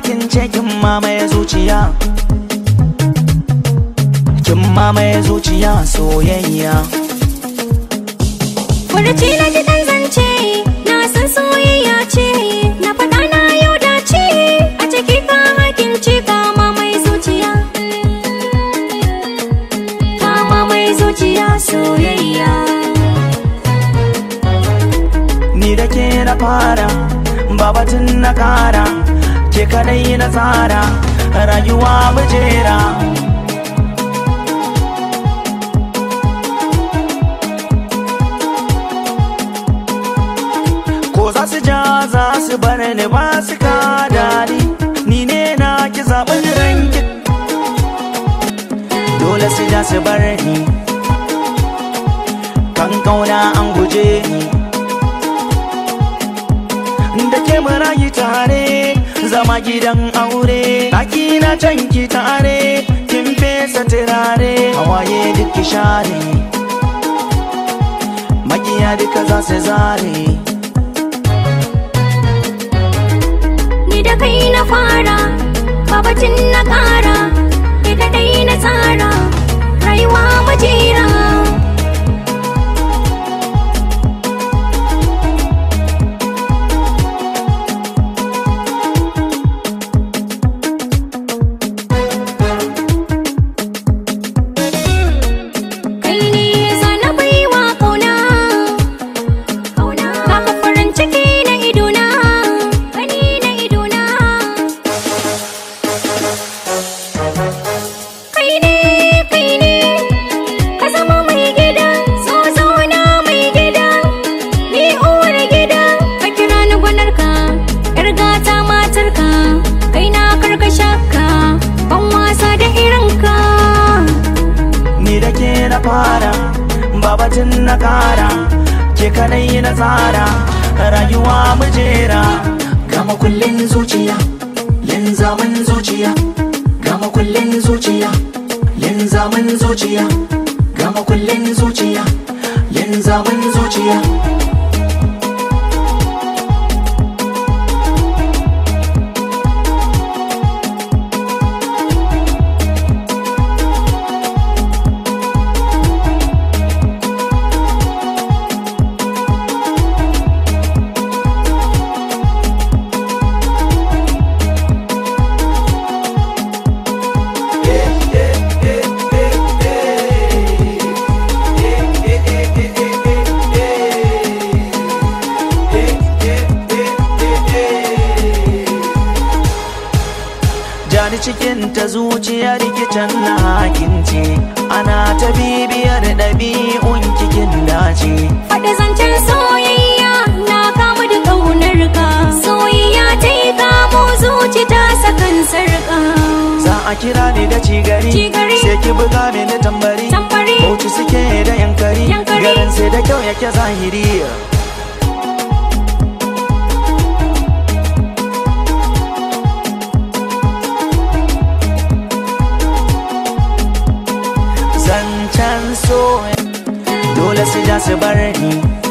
kin ce kin mamaye zuciya kin mamaye zuciya soyayya Furuci na ji dan zance na san soyayya ce na faɗa na yau da ce a ciki ka hakin ce kama mai zuciya kama mai zuciya soyayya ni da ke na fara babatun na kara ke kadai na tsara rayuwa mujera ko za su ja za su bar ni ba su ka dadi ni ne na ki zaɓin ranki dole su ja su bar ni kan kauna an guje ni da ke marayi tare zama gidan aure ɗaki na canki tare kin fesa turare hawaye duk ki share makiya duka za su zare ni da kai na fara babacin na ƙara ni da dai na tsara rayuwa majera kai ne sana baiwa kauna kauna baka farin ciki na idona gani na idona kai ne kai ne ka zama mai gida so zauna mai gida ni uwar gida ka kira ni gwanarka yar gata matarka kai na karkashaka ban wasa da irinka ni da ke na fara babatun na kara ke kadai na tsara rayuwa mujera gama kullin zuciya linzamin zuciya gama kullin zuciya linzamin zuciya gama kullin zuciya linzamin zuciya jani cikin ta zuciya rikicin na hakince ana ta bibiyar ɗabi'un kikin dace Faɗi zancen soyayya na kamu da ƙaunar ka soyayya ta yi kamo zuci ta sakan sarƙa za a kira ni da cigari Cigari. sai ki buga mini tambari Tambari. bauchi suke da yankari Yankari. garin sai da kyau yake zahiri zancen so dole su ja su bar ni